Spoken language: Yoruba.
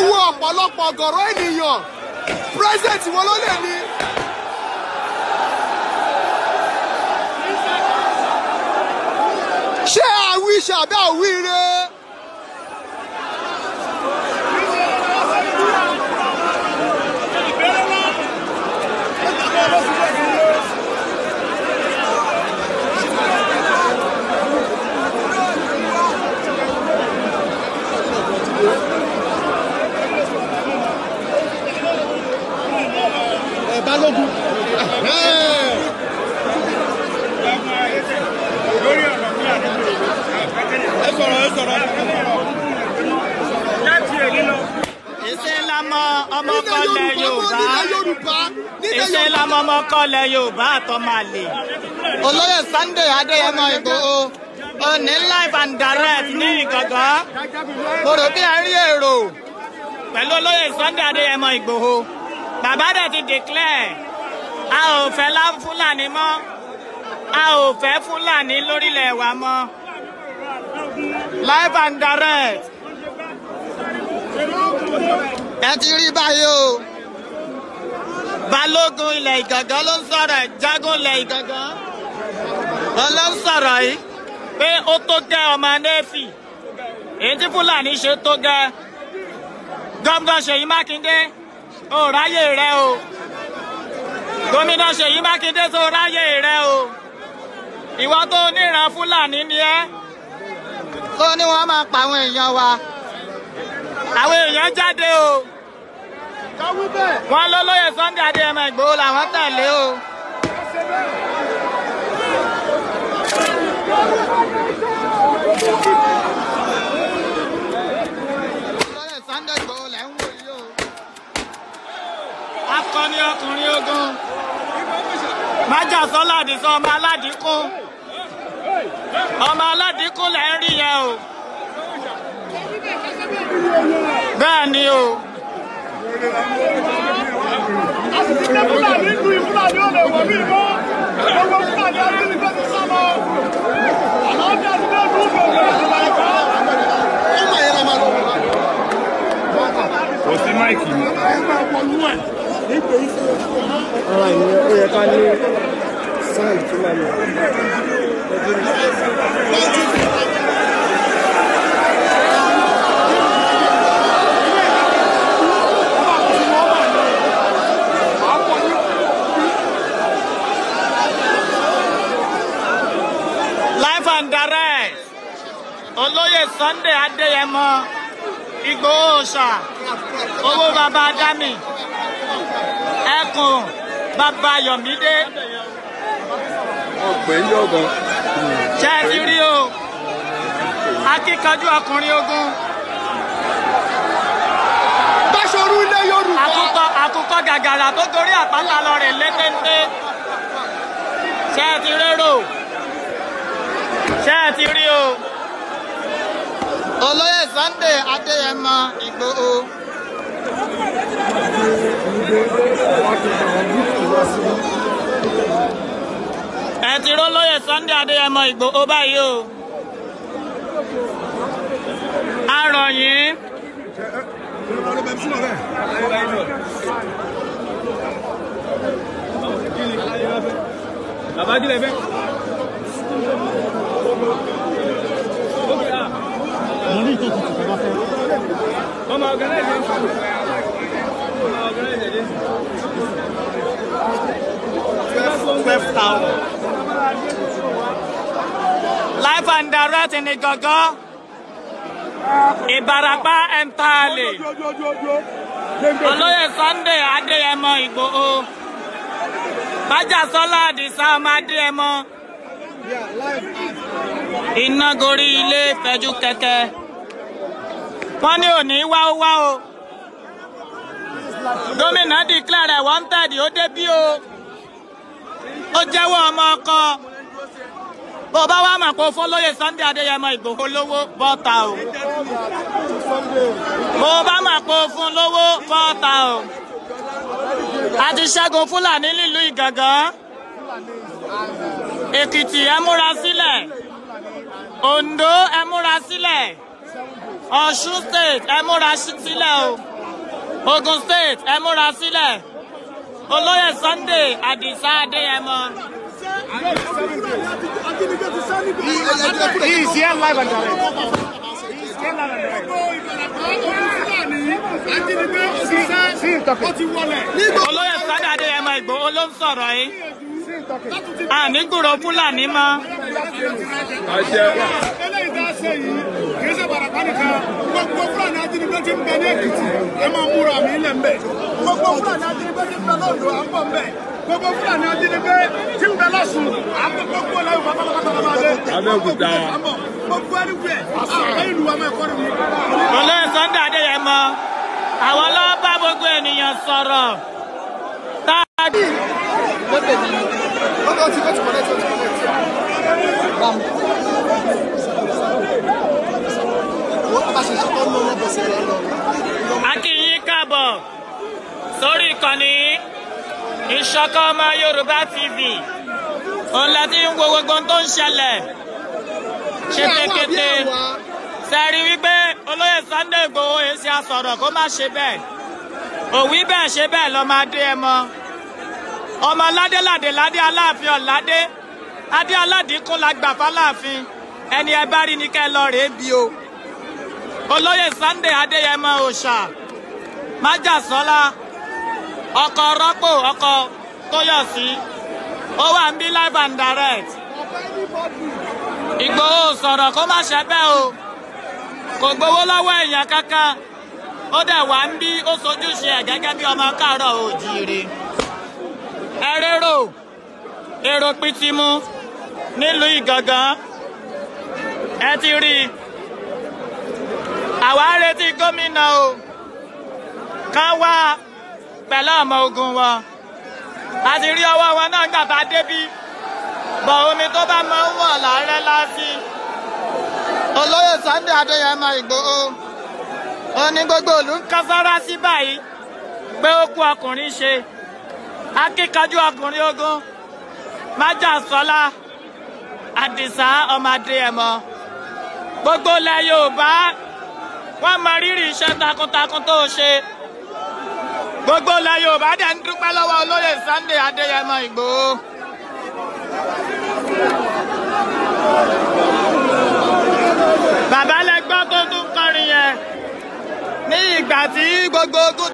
wo ọ̀pọ̀lọpọ̀ ọ̀gọ̀rọ̀ ènìyàn president wọn ló lè ní. ṣé àwí ṣàbí àwíire. ẹ balógun. ẹ sọ̀rọ̀ ẹ sọ̀rọ̀. ìṣe lamọ ọmọ nílẹ̀ kọlẹ̀ yorùbá yorùbá nílẹ̀ yorùbá nílẹ̀ ìṣe yorùbá. lamọ ọmọ kọlẹ̀ yorùbá àtọmọlẹ. olóyè sunday adéyẹmọ ìgbòho òní live and direct ní ìgàngán mo rò bí ẹ rí èrò pẹ̀lú olóyè sunday adéyẹmọ ìgbòho bàbá dẹ̀ ti declare a ò fẹ́ lá fúlàní mọ́ a ò fẹ́ fúlàní lórílẹ̀ wa mọ́ live and direct ẹ ti rí báyìí o balógun ilẹ̀ ìgàngán ló ń sọ̀rọ̀ ẹ̀ jágún ilẹ̀ ìgàngán wọn ló ń sọ̀rọ̀ yìí pé ó tó gẹ́ ọmọ nẹ́ẹ̀fì èyí tí fúlàní ṣe tó gẹ́ gómìnà ṣèyí mákindé ó ráyè rẹ o gómìnà ṣèyí mákindé tó ráyè rẹ o ìwọ tó níran fúlàní ni ẹ tó ní wọn máa pa àwọn èèyàn wa àwọn èèyàn jáde o káwí bẹ́ẹ̀. wọn lólóyè sunday adéyẹmọ ìgbòho làwọn tẹ̀lé o. lólóyè sunday ìgbòho lẹ̀ ń wò yìí o. akọni ọkùnrin ogun májà sọlá àdìsọ ọmọ aládìkún ọmọ aládìkún lẹ̀ ń rí yẹn o. bẹ́ẹ̀ ni o. àṣìṣe fúlàní lu ìfúlàní ò lè wọ̀ mí mọ́ gbogbo fúlàní ajínigbé ti sá lọ àlàáfíà ti dé ìlú òkèèrè ìjọba ẹ̀kọ́. ọmọ yẹn la máa lọ. kò sí máìkì ni. ara ìyẹn ó yẹ ká ní sáì tó máa lọ. live and direct olóyè sunday adéyẹmọ ìgbòho ṣá owó baba dami ẹkùn baba yomide ọ̀pẹ̀ ń yọ̀gàn. ṣe é ti rí o akíkanjú ọkùnrin ogun Báṣọ̀rú ilẹ̀ yorùbá. àkùkọ àkùkọ gàgàrà tó gorí àpáta lọ rè létéńté ṣe é ti rérò ṣe é ti rí o. olóyè sunday adéyẹmọ ìgbòho. ẹ ti ró lóyè sunday adéyẹmọ ìgbòho báyìí o. a rọ̀ yín. bàbá kílẹ̀ fẹ́. ọmọ ọ̀gánáìsì ọmọ ọ̀gánáìsì twelve thousand. live and direct ní gangan ìbarapá entirely olóyè sunday adéyẹmọ ìgbòho májàsọlá àdìsá ọmọ adéyẹmọ iná gorí ilé fẹjú kẹkẹ wọn ní òní wá ó wá o gómìnà declare wanted ó débí o ó jẹ́wọ́ ọmọ ọkọ bó o bá wá mà kó fún lóye sunday adéyẹmọ ìgbòho lówó bọ́ta o bó o bá mà kó fún lówó bọ́ta o a ti ṣẹ́gun fúlàní nílùú ìgàngán èkìtì ẹ múra sílẹ̀ ondo ẹ múra sílẹ̀ ọ̀ṣun state ẹ múra sílẹ̀ o ogun state ẹ múra sílẹ̀ olóyè sunday adisa adéyẹmọ He is here live and direct. He is here live and direct. See him talking. olóyè sunday adéyẹmọ ìgbòho ló ń sọ̀rọ̀ yìí ànígbùrò fúlàní mọ́ eléyìí tá a ṣe yìí kì í ṣe bàràkà nìkan gbogbo fúlàní ajínigbé ti ń bẹ ní èkìtì ẹ máa múra mi lẹ̀ ń bẹ̀ gbogbo fúlàní ajínigbé ti ń bẹ lọ́dọ̀ à ń bọ̀ ń bẹ̀ gbogbo fúlàní ajínigbé ti ń bẹ lọ́sùn à ń bọ̀ gbogbo ẹlẹ́yìn pátápátá la máa dé Abẹ́òkúta. gbogbo ẹni wẹ̀ àwọn ìlú wa máa kọ́ ni mi. olóyè sunday adéyẹmọ àwọn ló bá gbogbo ènìyàn sọ̀rọ̀ tá a Okay, wait, wait, connect, wait, connect. Bam. Wọ́n bá ṣe ṣe tó ń lọ lọ́bọ̀ sí ẹ̀rọ lọ. a kí yín káàbọ̀ sórí ìkànnì ìṣọ̀kan ọmọ yorùbá tv òun la ti ń wo gbogbo ohun tó ń ṣẹlẹ̀ ṣetékété sẹ́rí wípé olóyè sunday igbòho èsì àsọ̀rọ̀ kó má ṣe bẹ́ẹ̀ òwí bẹ́ẹ̀ ṣe bẹ́ẹ̀ lọ́ máa dé ẹ mọ́ ọmọ ládé ládé ládé aláàfin ọ̀ládé adé aládìkún la gbà fáláàfin ẹni ẹ bá rí ni kẹ́ ẹ lọ rèé bí o olóyè sunday adéyẹmọ òòṣà májàsọlá ọkọ rọpò ọkọ tóyọsí ó wà ń bí live and direct ìgbòho sọ̀rọ̀ kó má ṣe bẹ́ẹ̀ o kò gbowó lọ́wọ́ èèyàn kankan ó dẹ̀ wá ń bí ó sojúṣe ẹ̀ gẹ́gẹ́ bí ọmọ káàárọ̀ òjìire ẹ rérò èrò pitimu nílùú ìgangan ẹ ti rí i àwa ń retí gómìnà o kán wá pẹ̀lú ọmọ ogun wọn a ti rí ọwọ́ wọn náà gbà bá débí bọ̀ omi tó bá máa ń wọ̀ láàárẹ̀ lásì. olóyè sunday adéyẹmọ ìgbòho ó ní gbogbo òlú ń kán sára sí báyìí pé ó kú ọkùnrin ṣe akíkanjú ọkùnrin ogun májàsọlá àdìsá ọmọ adéyẹmọ gbogbo ilẹ̀ yorùbá wọ́n mọ rírì iṣẹ́ takuntakun tó ṣe gbogbo ilẹ̀ yorùbá dẹ̀ ń dúpẹ́ lọ́wọ́ olóyè sunday adéyẹmọ ìgbòho. bàbá lẹ gbọ́ tó tún kọrin yẹn ní ìgbà tí gbogbo ogun